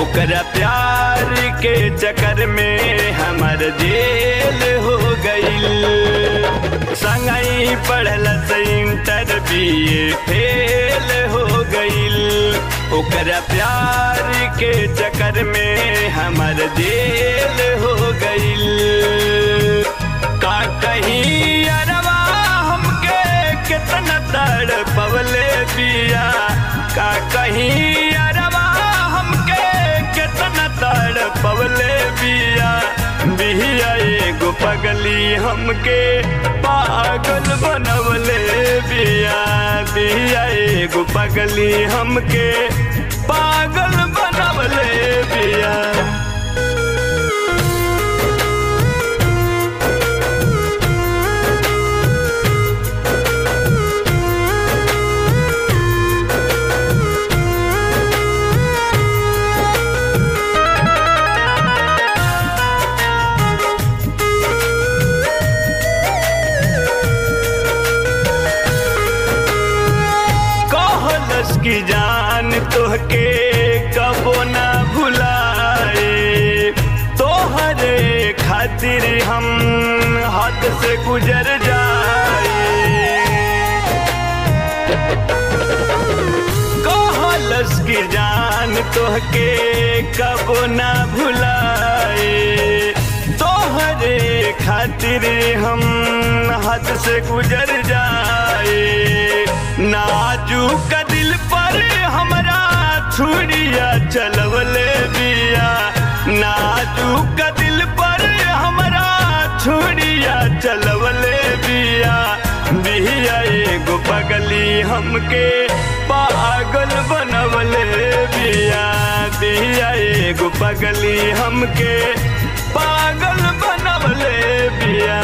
ओकरा प्यार के चक्कर में हमर जेल हो गईल संगई पढ़ल से इंटर बीए फेल हो गईल ओकरा प्यार के चक्कर में हमर जेल हो गईल का कहीं अरवा हमके कितना तड़ पवले बिया का कहीं अरवा हमके कितना तड़ पवले बिया बिया एगो पगली हमके पागल बनवले बिया बिया एगो पगली हमके पागल बनवले बिया कहलस की जान तोहके कबो ना भुलाए तोहरे खातिर हम हद से गुजर जाए कहलस की जान तोहके कबो ना भुलाए तोहरे खातिर हम हद से गुजर जाए नाजुक दिल पर हमरा छुड़िया चलवले बिया नाजुक दिल पर हमरा छुड़िया चलवले बिया बिया एगो पगली हमके पागल बनवले बिया बिया एगो पगली हमके पागल बनवले बिया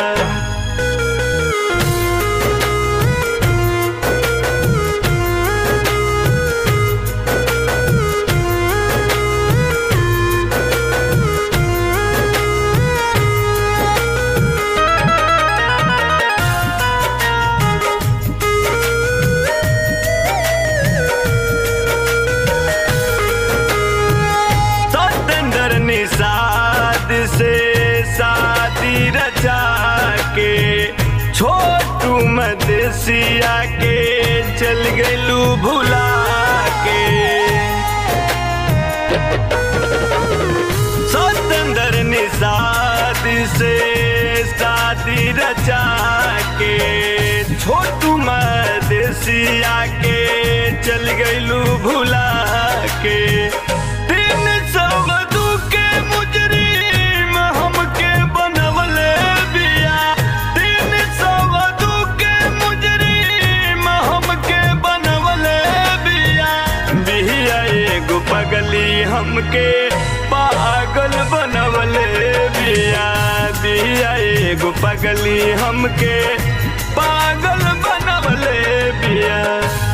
सतेंद्र निषाद से शादी रचा के छोटू मदेसिया के चल गलू भुला के सतेंद्र निषाद से शादी रचा के छोटू मदेसिया के चल गलू भुला के तीन सौ दू के मुजरिम हमके बनवले बिया तीन सौ दू के मुजरिम हमके बनवले बिया बिया एगो पगली हमके पागल बनवले बिया बिया एगो पगली हमके पागल बनवले बिया